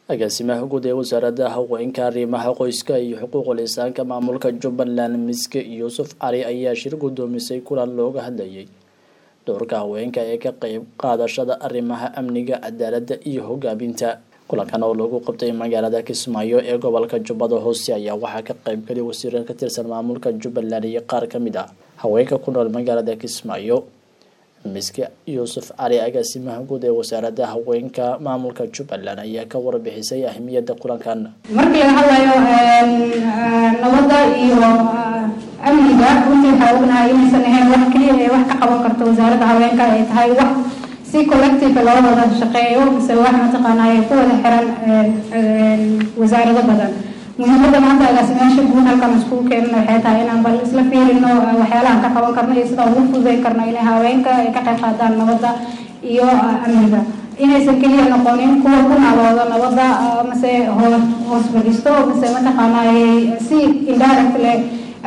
agaasimaha guud ee wasaaradda haweenka arrimaha qoyska iyo xuquuqul insaanka maamulka jubbaland miske yuusuf cali ayaa shir guddoomisay kulan looga hadlayay doorka haweenka ee ka qeyb qaadashada arrimaha amniga cadaaladda iyo hogaaminta kulankan oo lagu qabtay magaalada kismaayo ee gobolka jubbada hoose ayaa waxaa ka qeybgalay wasiiro ka tirsan maamulka jubbaland iyo qaar ka mid ah haweenka ku nool magaalada kismaayo miske yuusuf cali agaasimaha guud ee wasaaradda haweenka maamulka jubbaland ayaa ka warbixisay ahmiyadda kulankan markii laga hadlayo nabadda iyo amniga runtii waxaa ognahay inaysan ahayn wax keliya ee wax ka qaban karto wasaaradda haweenka ay tahay wax si collective loo wada shaqeeyo mise wax mataqaanaa ay ku wada xiran wasaarado badan muhiimada maanta agaasimayaasha guud halkan iskugu keenana waxay tahay inaan bal isla fiirino waxyaalahan ka qaban karno iyo sida ugu fududeyn karno inay haweenka ay ka qayb qaataan nabadda iyo amniga inaysan keliya noqonin kuwa ku naalooda nabadda mase hoos fadhiisto mase mataqaanaa si indirect leh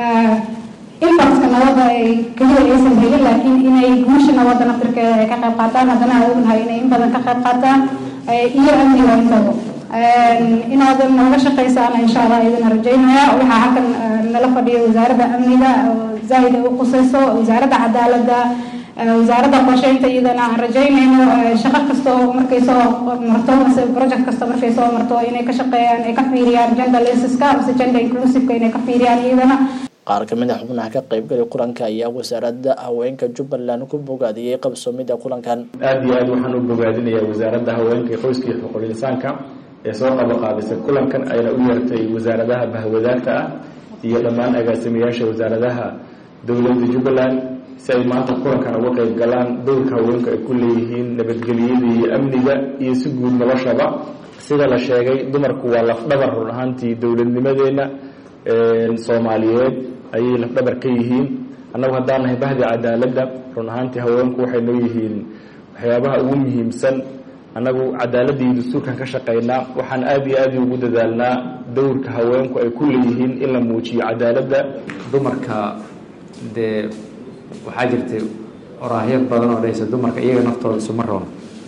impactka nabadda ay keliya aysan helin laakiin inay guusha nabadda naftirkeeda ay ka qayb qaataan haddana aan ognahay inay in badan ka qayb qaataan iyo amniga intaba inaad nooga shaqaysaana insha allah idina rajaynaya waxaa halkan nala fadhiya wasaaradda amniga zaaid ay u qusayso wasaaradda cadaaladda wasaaradda qorsheynta iyadana aan rajaynayno shaqo kasta oo markay soo marto mase project kasta markay soo marto inay ka shaqeeyaan ay ka fiiriyaan gender lensiska mase gender inclusiveka inay ka fiiriyaan iyadana qaar ka mid a xubnaha ka qeybgalay kulanka ayaa wasaaradda haweenka jubbaland ku bogaadiyey qabsoomida kulankan aada iyo aad waxaan u bogaadinayaa wasaaradda haweenka iyo qoyska iyo xuquuqul insaanka ee soo qabaqaabisay kulankan ayna u yeertay wasaaradaha bahwadaagta ah iyo dhammaan agaasimayaasha wasaaradaha dowladda jubbaland si ay maanta kulankan uga qeyb galaan dowrka haweenku ay ku leeyihiin nabadgelyada iyo amniga iyo si guud noloshaba sida la sheegay dumarku waa lafdhabar run ahaantii dowladnimadeenna soomaaliyeed ayay lafdhabar ka yihiin annagu haddaan nahay bahdi cadaaladda run ahaantii haweenku waxay noo yihiin waxyaabaha ugu muhiimsan annagu cadaaladda iyo dastuurkan ka shaqaynaa waxaan aada iyo aada ugu dadaalnaa dowrka haweenku ay ku leeyihiin in la muujiyo cadaaladda dumarka dee waxaa jirtay oraahyo badan oo dhahaysa dumarka iyaga naftooda isuma roon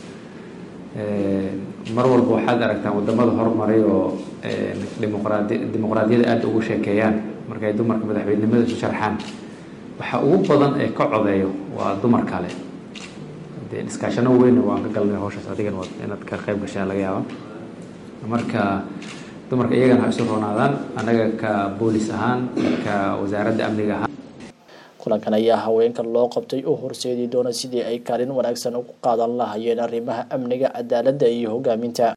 mar walba waxaad aragtaan wadamada horumaray oo dimuqraadi dimuqraadiyada aada ugu sheekeeyaan markay dumarka madaxweynenimada isu sharxaan waxa ugu badan ee ka codeeyo waa dumar kale dee dhiskaashano weynna waan ka galnay hawshaas adigan waad inaad ka qayb gashaan laga yaaba marka dumarka iyagana ha isu roonaadaan annaga ka boolis ahaan ka wasaaradda amniga ahaan kulankan ayaa haweenka loo qabtay u horseedi doona sidii ay kaalin wanaagsan ugu qaadan lahayeen arrimaha amniga cadaaladda iyo hogaaminta